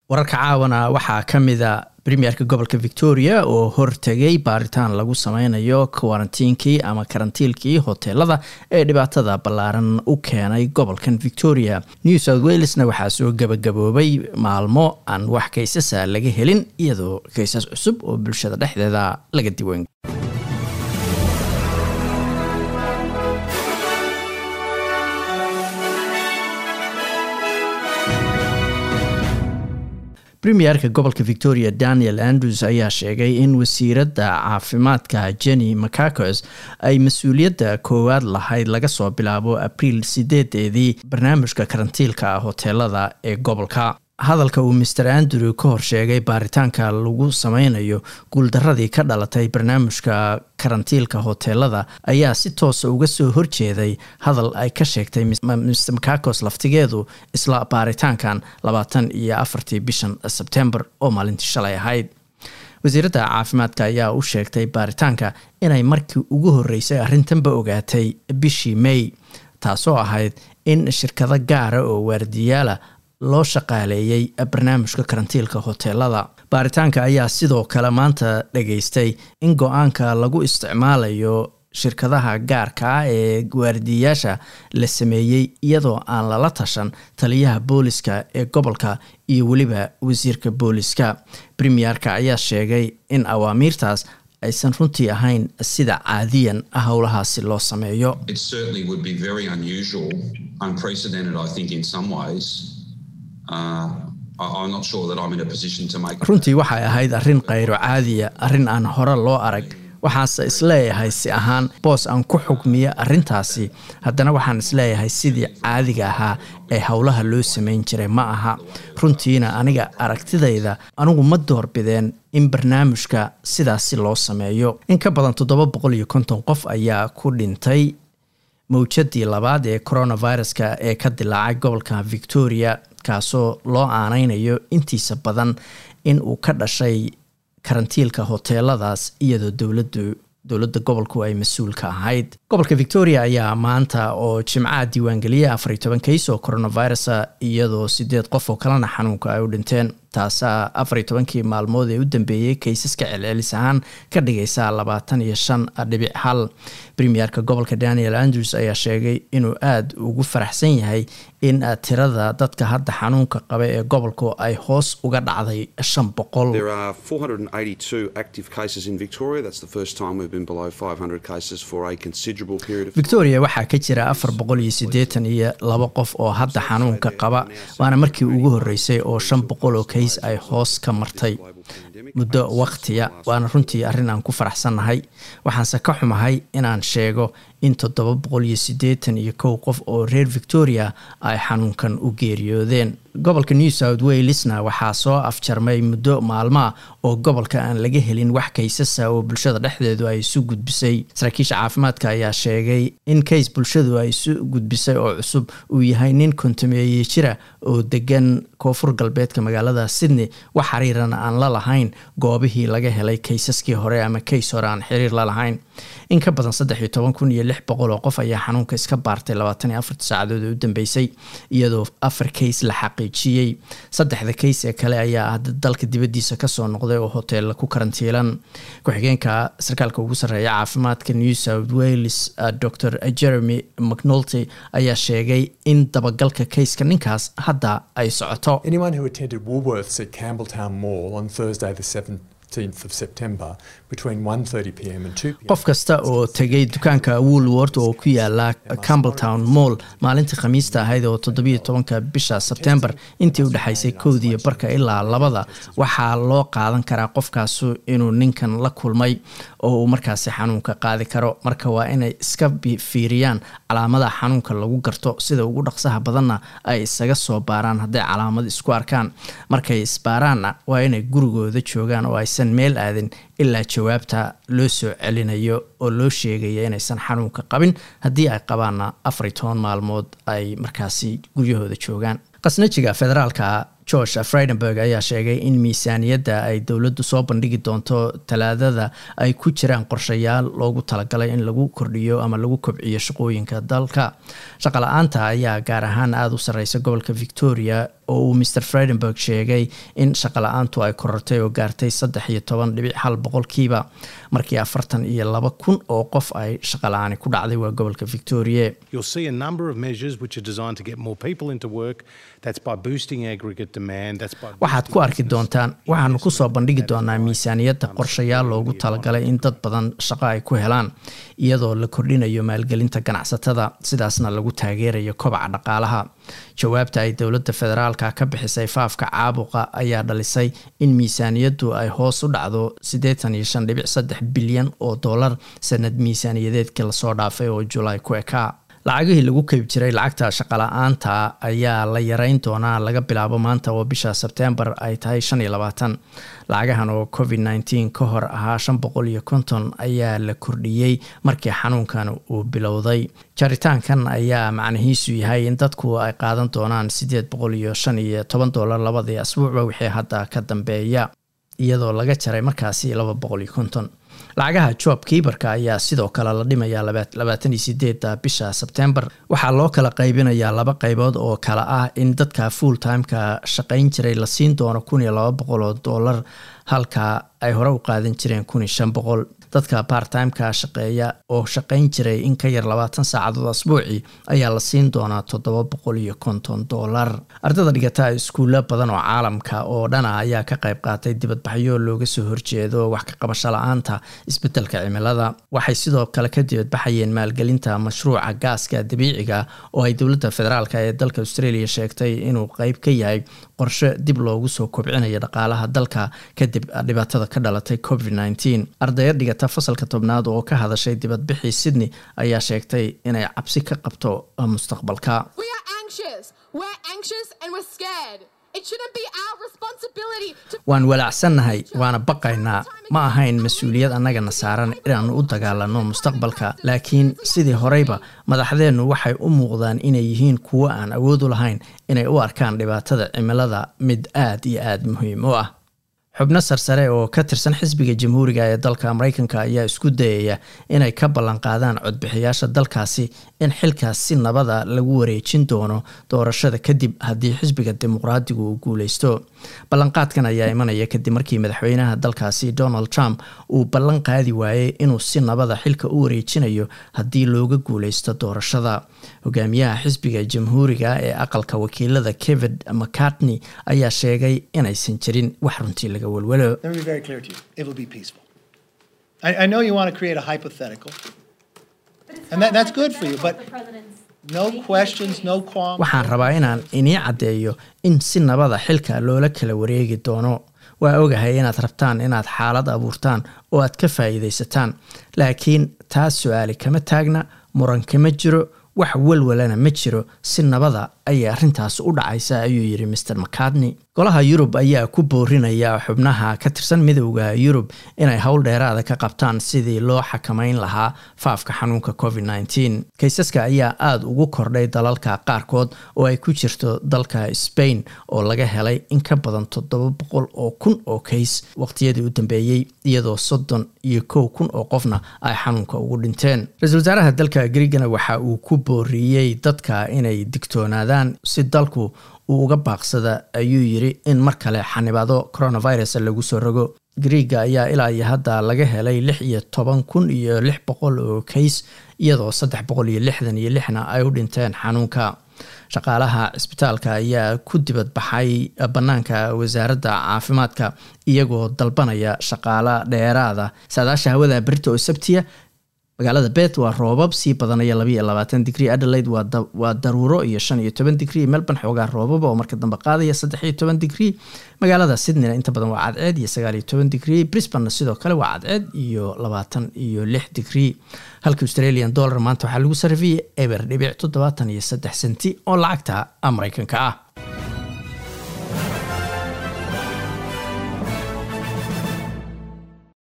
wararka caawana waxaa ka mida premierka gobolka victoria oo hortegay baaritaan lagu sameynayo kawarantiinkii ama karantiilkii hoteelada ee dhibaatada ballaaran u keenay gobolkan victoria new south walesna waxaa soo gabagaboobay maalmo aan wax kaysasa laga helin iyadoo kaysas cusub oo bulshada dhexdeeda laga diwan premierka gobolka victoria daniel andrews ayaa sheegay in wasiiradda caafimaadka jenny macacos ay mas-uuliyadda koowaad lahayd laga soo bilaabo abriil sideedeedii barnaamijka karantiilka hoteelada ee gobolka hadalka uu master andrew ka hor sheegay baaritaanka lagu sameynayo guuldaradii ka dhalatay barnaamijka karantiilka hoteelada ayaa si toosa uga soo horjeeday hadal ay ka sheegtay mr macacos laftigeedu isla baaritaankan labaatan iyo afartii bishan sebtembar oo maalintii shalay ahayd wasiiradda caafimaadka ayaa u sheegtay baaritaanka inay markii ugu horeysay arrintanba ogaatay bishii may taasoo ahayd in shirkado gaara oo waardiyaala loo shaqaaleeyey barnaamijka karantiilka hoteelada baaritaanka ayaa sidoo kale maanta dhageystay in go-aanka lagu isticmaalayo shirkadaha gaarka ah ee waardiyayaasha la sameeyey iyadoo aan lala tashan taliyaha booliska ee gobolka iyo weliba wasiirka booliska premierka ayaa sheegay in awaamiirtaas aysan runtii ahayn sida caadiyan howlahaasi loo sameeyo runtii waxay ahayd arrin khayro caadiya arrin aan hore loo arag waxaase isleeyahay si ahaan boos aan ku xugmiya arrintaasi haddana waxaan isleeyahay sidii caadiga ahaa ee howlaha loo sameyn jiray ma aha runtiina aniga aragtidayda anigu ma doorbideen in barnaamijka sidaasi loo sameeyo in ka badan toddoba boqol iyo konton qof ayaa ku dhintay mawjadii labaad ee coronaviruska ee ka dilaacay gobolka victoria kaasoo loo aaneynayo intiisa badan in uu ka dhashay karantiilka hoteeladaas iyadoo dowladu dowladda gobolku ay mas-uul ka ahayd gobolka victoria ayaa maanta oo jimcaha diiwaangeliyay afar iyo toban kays oo coronavirusa iyadoo sideed qof oo kalena xanuunka ay u dhinteen taasaa afar iyo tobankii maalmood ee u dambeeyey kaysaska celcelis ahaan ka dhigaysa labaatan iyo shan dhibic hal premierka gobolka daniel andrews ayaa sheegay inuu aada ugu faraxsan yahay in tirada dadka hadda xanuunka qaba ee gobolku ay hoos uga dhacday shan boqol victoria waxaa ka jira afar boqol iyo siddeetan iyo laba qof oo hadda xanuunka qaba waana markii ugu horeysay oo shan boqol oo kays ay hoos ka martay muddo waqtiya waana runtii arrin aan ku faraxsannahay waxaanse ka xumahay inaan sheego in toddoba boqol iyo siddeetan iyo kow qof oo reer victoria ay xanuunkan u geeriyoodeen gobolka new south walesna waxaa soo afjarmay muddo maalmaa oo gobolka aan laga helin wax kaysasa oo bulshada dhexdeedu ay isu gudbisay saraakiisha caafimaadka ayaa sheegay in kays bulshadu ay isu gudbisay oo cusub uu yahay nin kontameeye jira oo degan koonfur galbeedka magaalada sydney wax xiriirana aan la lahayn goobihii laga helay kaysaskii hore ama kays hore aan xiriir la lahayn in ka badan saddex iyo toban kun iyo lix boqol oo qof ayaa xanuunka iska baartay labaatan iyo afartii saacadood ee u dambeysay iyadoo afar kays la xaqiijiyey saddexda kays ee kale ayaa ah dalka dibaddiisa kasoo noqday oo hoteella ku karantiilan ku-xigeenka sarkaalka ugu sarreeya caafimaadka new south wales dor jeremy mcnulty ayaa sheegay in dabagalka kayska ninkaas hadda ay socoto qof kasta oo tegay dukaanka woolwort oo ku yaala campbelltown moll maalintii khamiista ahayd oo toddobiyo tobanka bisha sebtembar intii u dhexaysay kowdiiyo barka ilaa labada waxaa loo qaadan karaa qofkaasu inuu ninkan la kulmay oo uu markaasi xanuunka qaadi karo marka waa inay iska fiiriyaan calaamada xanuunka lagu garto sida ugu dhaqsaha badanna ay isaga soo baaraan hadday calaamad isku arkaan markay isbaaraanna waa inay gurigooda joogaan oo aysan meel aadin ilaa jawaabta loo soo celinayo oo loo sheegaya inaysan xanuunka qabin haddii ay qabaanna afar iyo toban maalmood ay markaasi guryahooda joogaan qasnajiga federaalka george freidenberg ayaa sheegay in miisaaniyadda ay dowladdu soo bandhigi doonto talaadada ay ku jiraan qorshayaal loogu talagalay in lagu kordhiyo ama lagu kobciyo shaqooyinka dalka shaqala-aanta ayaa gaar ahaan aada u sarreysa gobolka victoria oo uu mr fredenberg sheegay in shaqala-aantu ay korortay oo gaartay saddex iyo toban dhibic hal boqolkiiba markii afartan iyo laba kun oo qof ay shaqala-aani ku dhacday waa gobolka victoria waxaad ku arki doontaan waxaanu kusoo bandhigi doonaa miisaaniyadda qorshayaal loogu talagalay in dad badan shaqo ay ku helaan iyadoo la kordhinayo maalgelinta ganacsatada sidaasna lagu taageerayo kobaca dhaqaalaha jawaabta ay dowladda federaalka ka bixisay faafka caabuqa ayaa dhalisay in miisaaniyaddu ay hoos u dhacdo siddeetan iyo shan dhibic saddex bilyan oo dollar sanad miisaaniyadeedkii lasoo dhaafay oo julaay ku ekaa lacagihii lagu keyb jiray lacagta shaqala-aanta ayaa la yareyn doonaa laga bilaabo maanta oo bisha sebtembar ay tahay shan iyo labaatan lacagahan oo covid nneteen ka hor ahaa shan boqol iyo konton ayaa la kordhiyey markii xanuunkan uu bilowday jaritaankan ayaa macnihiisu yahay in dadku ay qaadan doonaan siddeed boqol iyo shan iyo toban dollar labadii asbuucba wixii hadda ka dambeeya iyadoo laga jaray markaasi laba boqol iyo konton lacagaha job kiibarka ayaa sidoo kale la dhimayaa labaatan iyo sideeda bisha sebtembar waxaa loo kala qaybinayaa laba qaybood oo kale ah in dadka full timeka shaqayn jiray la siin doono kun iyo laba boqol oo dollar halka ay hore u qaadan jireen kun iyo shan boqol dadka bartimeka shaqeeya oo shaqayn jiray in ka yar labaatan saacadood asbuucii ayaa la siin doonaa toddoba boqol iyo konton dollar ardada dhigata iskuulla badan oo caalamka oo dhana ayaa ka qayb qaatay dibadbaxyo looga soo horjeedo wax ka qabasho la-aanta isbedelka cimilada waxay sidoo kale ka dibadbaxayeen maalgelinta mashruuca gaaska dabiiciga oo ay dowladda federaalk ee dalka australia sheegtay inuu qeyb ka yahay qorshe dib loogu soo kobcinayo dhaqaalaha dalka kadib dhibaatada ka dhalatay covid nneteen ardaya dhigata fasalka tobnaad oo ka hadashay dibadbixii sydney ayaa sheegtay inay cabsi ka qabto mustaqbalka waan walaacsannahay waana baqaynaa ma ahayn mas-uuliyad annagana saaran inaannu u dagaalanno mustaqbalka laakiin sidii horeyba madaxdeennu waxay u muuqdaan inay yihiin kuwo aan awood u lahayn inay u arkaan dhibaatada cimilada mid aad iyo aad muhiim u ah xubno sarsare oo ka tirsan xisbiga jamhuuriga ee dalka mareykanka ayaa isku dayaya inay ka ballanqaadaan codbixiyaasha dalkaasi in xilkaas si nabada lagu wareejin doono doorashada kadib haddii xisbiga dimuqraadigu uu guuleysto ballanqaadkan ayaa imanaya kadib markii madaxweynaha dalkaasi donald trump uu ballan qaadi waayey inuu si nabada xilka u wareejinayo haddii looga guuleysto doorashada hogaamiyaha xisbiga jamhuuriga ee aqalka wakiilada kevin mcartney ayaa sheegay inaysan jirin wax runtii laga welwelo waxaan rabaa inaan inii caddeeyo in si nabada xilka loola kala wareegi doono waa ogahay inaad rabtaan inaad xaalad abuurtaan oo aad ka faa'iidaysataan laakiin taas su-aali kama taagna muran kama jiro wax walwalana ma jiro si nabada ayay arrintaas u dhacaysa ayuu yidhi mr mcartney golaha yurub ayaa ku boorinaya xubnaha ka tirsan midowda yurub inay howl dheeraada ka qabtaan sidii loo xakameyn lahaa faafka xanuunka covid nneteen kaysaska ayaa aada ugu kordhay dalalka qaarkood oo ay ku jirto dalka spain oo laga helay in ka badan toddoba boqol oo kun oo kays waqtiyadii u dambeeyey iyadoo soddon iyo kow kun oo qofna ay xanuunka ugu dhinteen ra-iisul wasaaraha dalka griigana waxa uu ku booriyey dadka inay digtoonaadaan si dalku uu uga baaqsada ayuu yidhi in mar kale xanibaado coronavirus lagu soo rogo griiga ayaa ilaa iyo hadda laga helay lix iyo toban kun iyo lix boqol oo kays iyadoo saddex boqol iyo lixdan iyo lixna ay u dhinteen xanuunka shaqaalaha cisbitaalka ayaa ku dibadbaxay bannaanka wasaaradda caafimaadka iyagoo dalbanaya shaqaalo dheeraada saadaasha hawada berita oo sabtiya magaalada bet waa roobab sii badanaya labaiyo labaatan digrie adelaide waa daruuro iyo shan iyo toban digrie melbourne xoogaa roobaba oo marka dambe qaadaya saddex iyo toban digrie magaalada sydneyna inta badan waa cadceed iyo sagaal iyo toban digrie brisbanna sidoo kale waa cadceed iyo labaatan iyo lix digrie halka australian dollar maanta waxaa lagu sarifiyay eber dhibic toddobaatan iyo saddex senti oo lacagta mareykanka ah